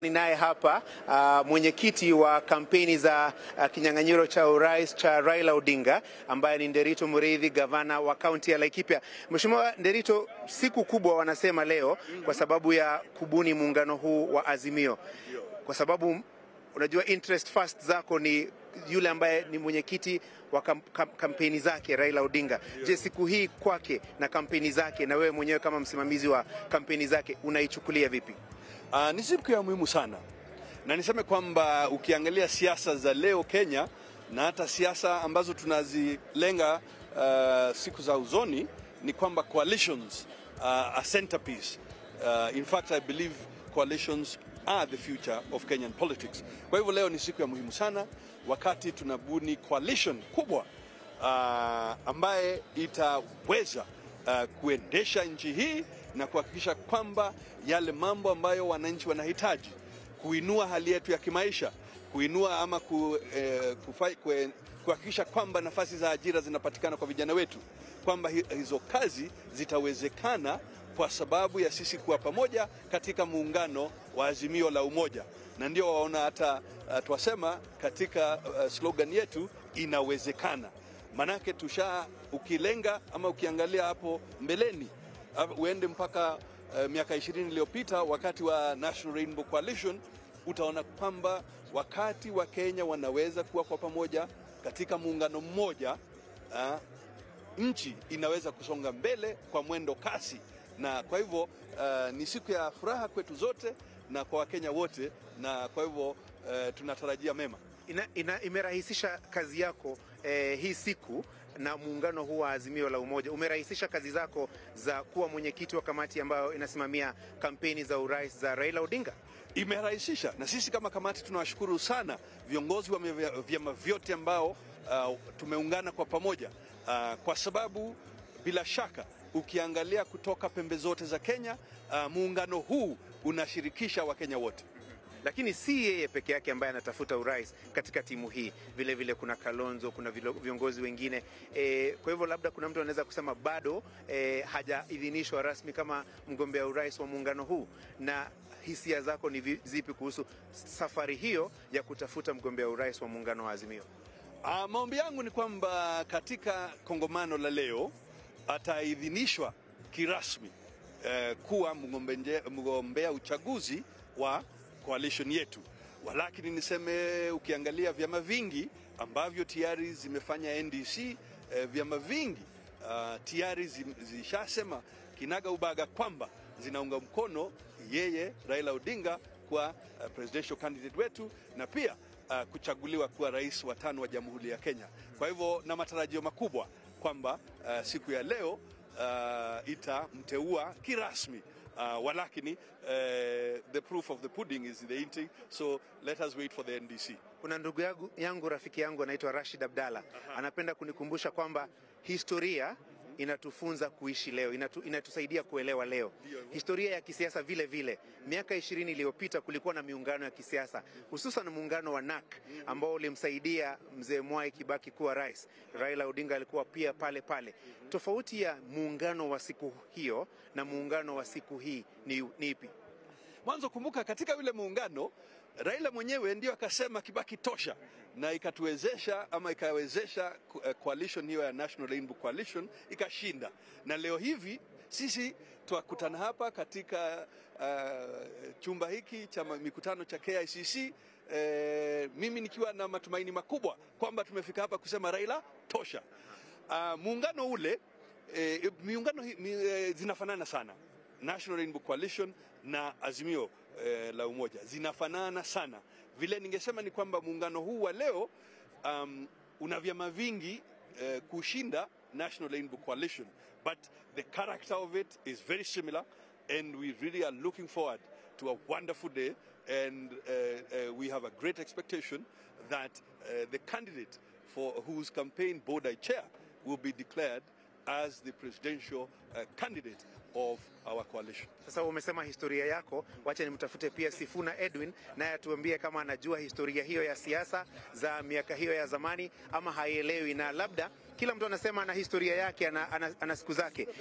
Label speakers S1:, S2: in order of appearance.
S1: Ninaye hapa uh, mwenyekiti wa kampeni za uh, kinyang'anyiro cha urais cha Raila Odinga ambaye ni Nderito Mureithi, gavana wa kaunti ya Laikipia. Mheshimiwa Nderito, siku kubwa wanasema leo kwa sababu ya kubuni muungano huu wa Azimio, kwa sababu unajua interest first zako ni yule ambaye ni mwenyekiti wa kam, kam, kampeni zake Raila Odinga. Je, siku hii kwake na kampeni zake na wewe mwenyewe kama msimamizi wa kampeni zake unaichukulia vipi?
S2: Uh, ni siku ya muhimu sana na niseme kwamba ukiangalia siasa za leo Kenya na hata siasa ambazo tunazilenga uh, siku za uzoni ni kwamba coalitions uh, are centerpiece. Uh, in fact I believe coalitions are the future of Kenyan politics. Kwa hivyo leo ni siku ya muhimu sana wakati tunabuni coalition kubwa uh, ambaye itaweza uh, kuendesha nchi hii na kuhakikisha kwamba yale mambo ambayo wananchi wanahitaji kuinua hali yetu ya kimaisha, kuinua ama ku, eh, kufai, kue, kuhakikisha kwamba nafasi za ajira zinapatikana kwa vijana wetu, kwamba hizo kazi zitawezekana kwa sababu ya sisi kuwa pamoja katika muungano wa Azimio la Umoja, na ndio waona hata uh, twasema katika uh, slogan yetu inawezekana. Manake tusha ukilenga ama ukiangalia hapo mbeleni uende mpaka uh, miaka ishirini iliyopita wakati wa National Rainbow Coalition, utaona kwamba wakati wa Kenya wanaweza kuwa kwa pamoja katika muungano mmoja uh, nchi inaweza kusonga mbele kwa mwendo kasi, na kwa hivyo uh, ni siku ya furaha kwetu zote na kwa Wakenya wote, na kwa hivyo uh, tunatarajia mema.
S1: Ina, ina, imerahisisha kazi yako eh, hii siku na muungano huu wa Azimio la Umoja umerahisisha kazi zako za kuwa mwenyekiti wa kamati ambayo inasimamia kampeni za urais za Raila Odinga?
S2: Imerahisisha, na sisi kama kamati tunawashukuru sana viongozi wa vyama vyote ambao uh, tumeungana kwa pamoja uh, kwa sababu bila shaka ukiangalia kutoka pembe zote za Kenya uh, muungano huu unashirikisha Wakenya wote
S1: lakini si yeye peke yake ambaye anatafuta urais katika timu hii. Vile vile kuna Kalonzo, kuna viongozi wengine e, kwa hivyo labda kuna mtu anaweza kusema bado e, hajaidhinishwa rasmi kama mgombea urais wa muungano huu. Na hisia zako ni zipi kuhusu safari hiyo ya kutafuta mgombea urais wa muungano wa Azimio?
S2: Uh, maombi yangu ni kwamba katika kongamano la leo ataidhinishwa kirasmi uh, kuwa mgombea uchaguzi wa coalition yetu. Walakini niseme ukiangalia vyama vingi ambavyo tayari zimefanya NDC eh, vyama vingi uh, tayari zishasema kinaga ubaga kwamba zinaunga mkono yeye Raila Odinga kwa uh, presidential candidate wetu na pia uh, kuchaguliwa kuwa rais wa tano wa Jamhuri ya Kenya. Kwa hivyo na matarajio makubwa kwamba uh, siku ya leo uh, itamteua kirasmi Uh, walakini uh, the proof of the pudding is the eating so let us wait for the NDC.
S1: Kuna ndugu yangu, yangu rafiki yangu anaitwa Rashid Abdalla anapenda kunikumbusha kwamba historia inatufunza kuishi leo, inatu, inatusaidia kuelewa leo historia ya kisiasa. Vile vile miaka ishirini iliyopita kulikuwa na miungano ya kisiasa, hususan muungano wa NAK ambao ulimsaidia mzee Mwai Kibaki kuwa rais. Raila Odinga alikuwa pia pale pale. Tofauti ya muungano wa siku hiyo na muungano wa siku hii ni, ni ipi?
S2: Mwanzo kumbuka, katika yule muungano Raila mwenyewe ndio akasema Kibaki tosha, na ikatuwezesha ama ikawezesha coalition hiyo ya National Rainbow Coalition ikashinda, na leo hivi sisi twakutana hapa katika uh, chumba hiki cha mikutano cha KICC eh, mimi nikiwa na matumaini makubwa kwamba tumefika hapa kusema Raila tosha. Uh, muungano ule eh, miungano mi, eh, zinafanana sana National Rainbow Coalition na Azimio eh, la Umoja zinafanana sana. Vile ningesema ni kwamba muungano huu wa leo um, una vyama vingi eh, kushinda National Rainbow Coalition but the character of it is very similar and we really are looking forward to a wonderful day and uh, uh, we have a great expectation that uh, the candidate for whose campaign board I chair will be declared as the presidential uh, candidate of our coalition.
S1: Sasa umesema historia yako, wacha nimtafute pia Sifuna Edwin naye atuambie kama anajua historia hiyo ya siasa za miaka hiyo ya zamani ama haielewi, na labda kila mtu anasema ana historia yake, ana, ana, ana siku zake.